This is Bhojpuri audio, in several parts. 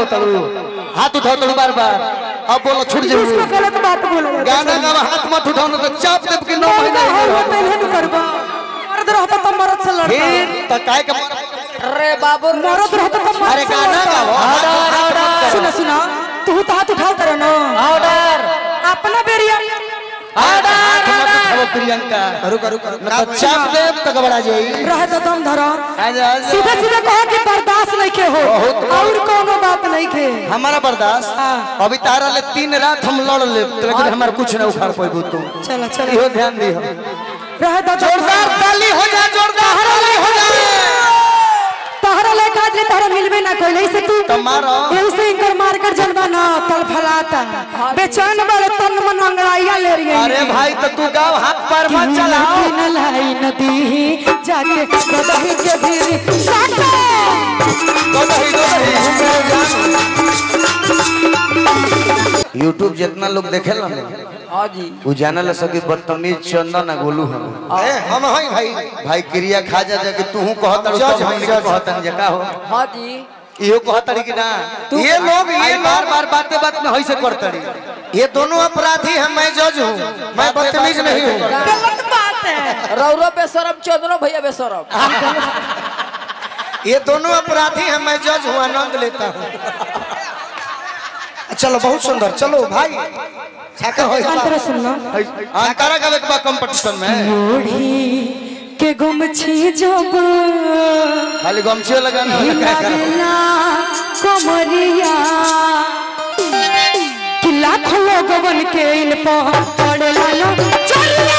तड़ू हाथ उठाओ तड़ू बार बार अब बोलो छूट इसको जाओ गलत बात बोले गाना गावा हाथ मत उठाओ ना तो चाप देव के नौ महीना महीना ही हो नहीं पहले न करबा मर्द रहता तो मर्द से लड़ता फिर तो काय का अरे बाबू मर्द रहता तो मर्द अरे से गाना लड़ता। गाओ सुनो सुनो तू तो हाथ उठाओ करे ना ऑर्डर अपना बेरिया हाथ मत उठाओ प्रियंका रुको रुको ना तो चाप देव तो घबरा जाई रहे तो दम धरो आजा आजा सीधे सीधे कहो कि बर्दाश्त नहीं के हो बहुत और कोनो बात नहीं के हमारा बर्दाश्त हाँ। अभी तारा ले तीन रात हम लड़ ले लेकिन हमारा कुछ ना उखाड़ पाएगो तू चलो चलो इहो ध्यान दी रहे तो दम जोरदार धरो। ताली हो जा जोरदार ताली हो जा तहरा लेखा आज ले तहरा मिलबे ना कोई ऐसे तू तो मारो। ऐसे इनकर मार कर जनबा ना तल फलाता बेचैन वाले तन मन अंगड़ाइया ले रही है अरे भाई तो तू गाँव हाथ पैर मत चलाओ न लाई नदी जाके कदही के भीड़ साटा गोदही गोदही यूट्यूब जितना लोग देखेला ना हाँ जी वो जानल सकी बदतमीज चंदन आ गोलू हम ए, हम हई भाई भाई क्रिया खा जा जा कि तू कहत जज, हम जज। कहतन जे का हो हाँ जी इहो कहतड़ी कि ना ये लोग ये ये बार बार बातें बात में होइसे करतड़ी ये दोनों अपराधी हैं मैं जज हूँ मैं बदतमीज नहीं हूँ गलत बात है रौरो बेसरम चंद्रो भैया बेसरम ये दोनों अपराधी हैं मैं जज हूँ आनंद लेता हूँ चलो बहुत सुंदर चलो भाई छाका हो अंतर सुनना अंतरा का बा कंपटीशन में ओढ़ी के गुम छी जब खाली गमछियो लगाना वाला क्या करो हिलावेला कमरिया कि लाखों लोगवन के इन पर पड़ेला लो चलिया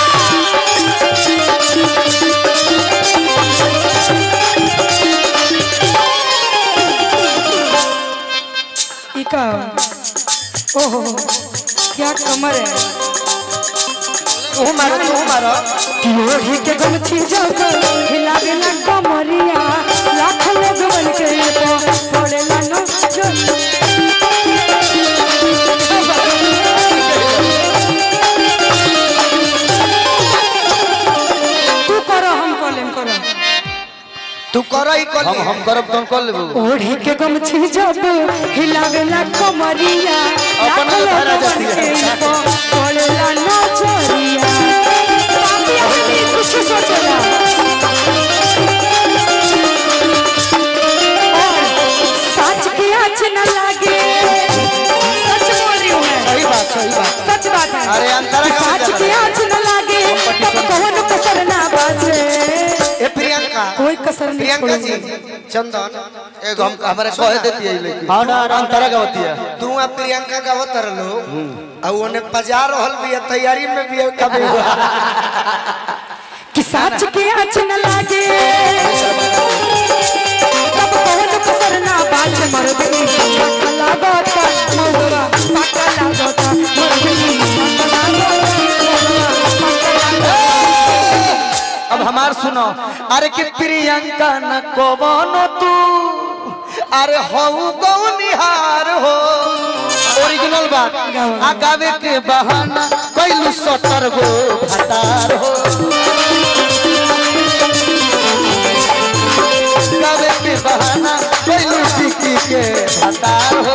ई का ओहो क्या कमर है तू मारो तू मारो ओढ़ी के गमछी जब हिलावेला कमरिया लाखों लोगवन के इन पर पड़ेला लो चलिया तू करो हम कॉलेम करो तू करो ही कर हम हम करब तुम कर लेबो ओढ़ी के गमछी जब हिलावेला कमरिया अपन लाखों धारा लोगवन जाती है। के इन पर पड़ेला लो चलिया बाकी आदमी कुछ सोचेला और सच की आँच न लगे सच बोल रही हूँ मैं सही बात सही बात सच बात है अरे अंतरा का सच बजा की लगा। आँच न लगे तब कौन कसर ना बाजे ए प्रियंका कोई कसर नहीं प्रियंका जी छोड़ेंगे। चंदन एगो हम हमारे कहे देती है लेकिन अंतरा का होती है तू आ प्रियंका का होतर लो और उन्हें पजा रहल भी है तैयारी में भी है कभी कि सच की आँच न लगे तब कौन कसर ना बाजे मर्दनी पक्का लागता मौगवा पक्का लागता मर्दनी पक्का लागता मौगवा पक्का लागता अब हमार सुनो अरे कि प्रियंका न कवनो तू अरे हऊ गौनिहार हो ओरिजिनल बात आ गावे के बहाना कैलू सतर गो भतार हो गावे के बहाना कैलू टिकी के भतार हो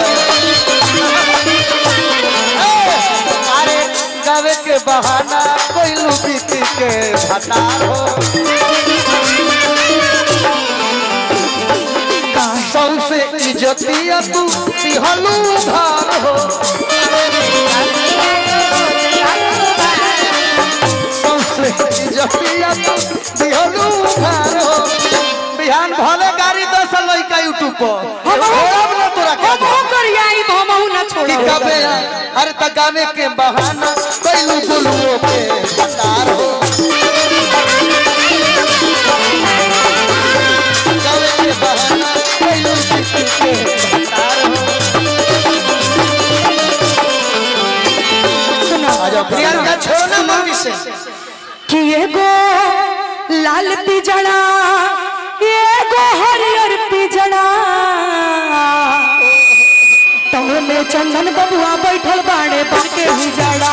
ए, अरे गावे के बहाना कैलू टिकी के भतार हो सबसे इज्जतिया तू दिहलू धार हो सबसे इज्जतिया तू दिहलू धार हो बिहान भले गाड़ी दस लइका यूट्यूब पर हम छोड़ब ना तोरा के हम हो करियाई भमहु ना छोड़ो कि कबे अरे त गावे के बहाना कैलू गुलुओ के भतार हो गावे के बहाना कैलू टिकी के भतार हो सुनो आ जाओ प्रियंका छोड़ो ना मम्मी से कि एगो लाल पिजड़ा एगो हरियर पिजड़ा तवे में चंदन बबुआ बैठल बाड़े बाके हिजड़ा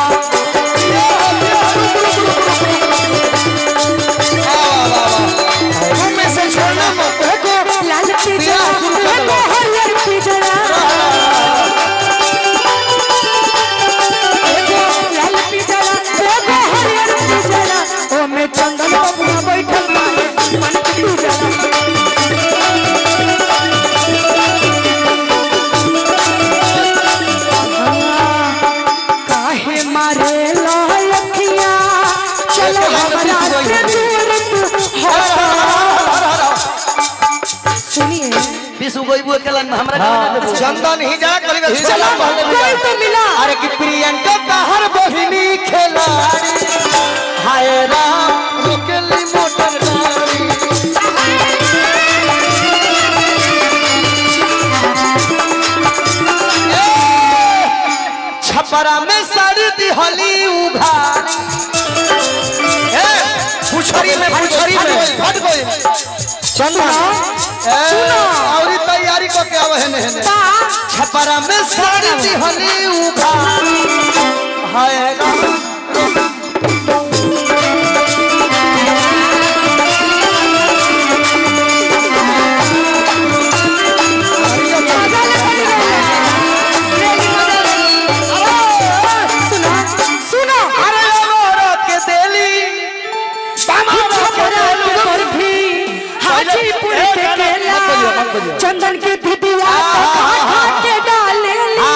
मम्मी से छोड़ना मत एगो लाल पिजड़ा एगो हरियर पिजड़ा बीस गई वो के लाइन में हमरा गाना देबो चंदन ही जा कली में चला पहले कोई तो मिला अरे कि प्रियंका बाहर बहिनी खिलाड़ी हाय राम रोकेली मोटर गाड़ी ए, छपरा में साड़ी दिहली उघार ए, पुछरी में पुछरी में फट गई चंदा और तैयारी को के आवे हेने हेने बा छपरा में साड़ी दिहली उघार हाय राम सुनो सुनो अरे अमरा के देली छपरा के बर्फी हाजीपुर के केला चंदन के दिदिया तो खा खा के डाले ली।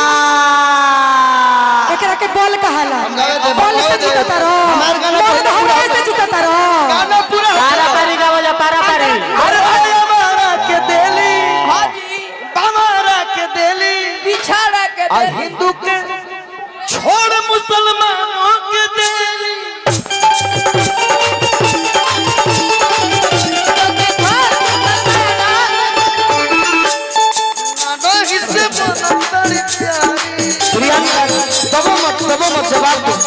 एकरा के बॉल कहाला गावे दे, बॉल गावे से दे। जीतता रहो हमार गाना बॉल पूरा हमारे से जीतता रहो गाना पूरा पारा पारी का बोला पारा पारी अरे अमरा के देली हाजी अमरा के देली बिछाड़ा के आ दे हिंदू के छोड़ मुसलमानों के देली नहीं से बनतर प्यारी प्रियंका दबो मत दबो मत जवाब दो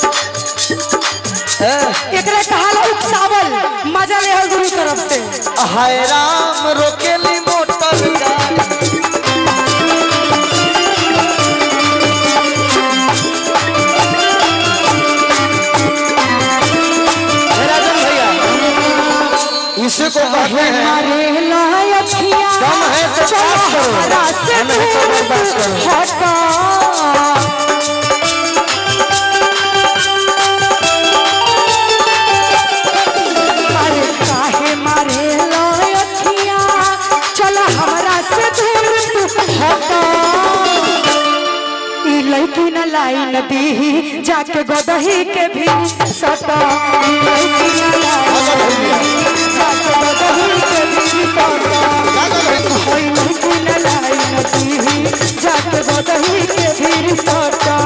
एकरा कहाला उकसावल मजा ले हल गुरु तरफ से हाय राम रोकेली मोटर गाड़ी हे राजन भैया इसी को कहते हैं मारे लायखिया दम है तो पास करो। हमारा से दम है तो दूर पास करो। हटा मारे काहे मारे लायखिया चल हमरा से दूर तू हटा ई लड़की न लाई नदी जाके गोदही के भी सटा ई लड़की न लाई जाके गोदही के भी सटा कोई लड़की न लाई नदी जाके गोदही के भी सटा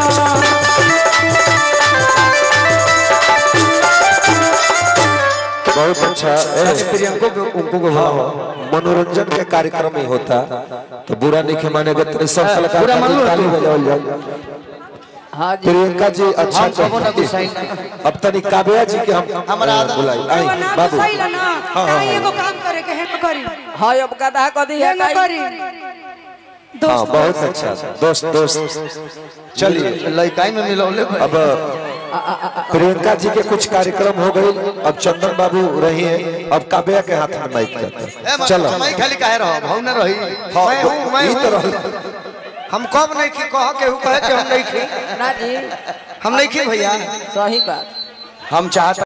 बहुत अच्छा ए, प्रियंको को उनको को हाँ, मनोरंजन के कार्यक्रम ही होता तो बुरा नहीं के मानेगा तेरे सब कलाकार बुरा मान लो ताली तू। बजाओ जाओ हाजी प्रियंका जी अच्छा हम कबो ना कहती गुस्साई हैं। अब तनी काव्या जी के हम हमारा अ, बुलाई आई एगो ना बाबू गुस्साइला ना हाँ, ना हाँ। एगो काम करे के हेम करी हाँ अब गधा कदी है हेम काई करी हाँ दोस्त बहुत अच्छा दोस्त दोस्त चलिए लड़काई में मिलौले अब प्रियंका जी के कुछ कार्यक्रम हो गए अब चंदन बाबू रही है अब काव्या के हाथ में माइक जाता ए है मत चलो मैं खाली काहे रहो भाव न रही हाँ, मैं हूं मैं ई तो हूं रहो। हम कब नहीं की कह के हूं कहे कि हम नहीं की ना जी हम नहीं की भैया सही बात हम चाहते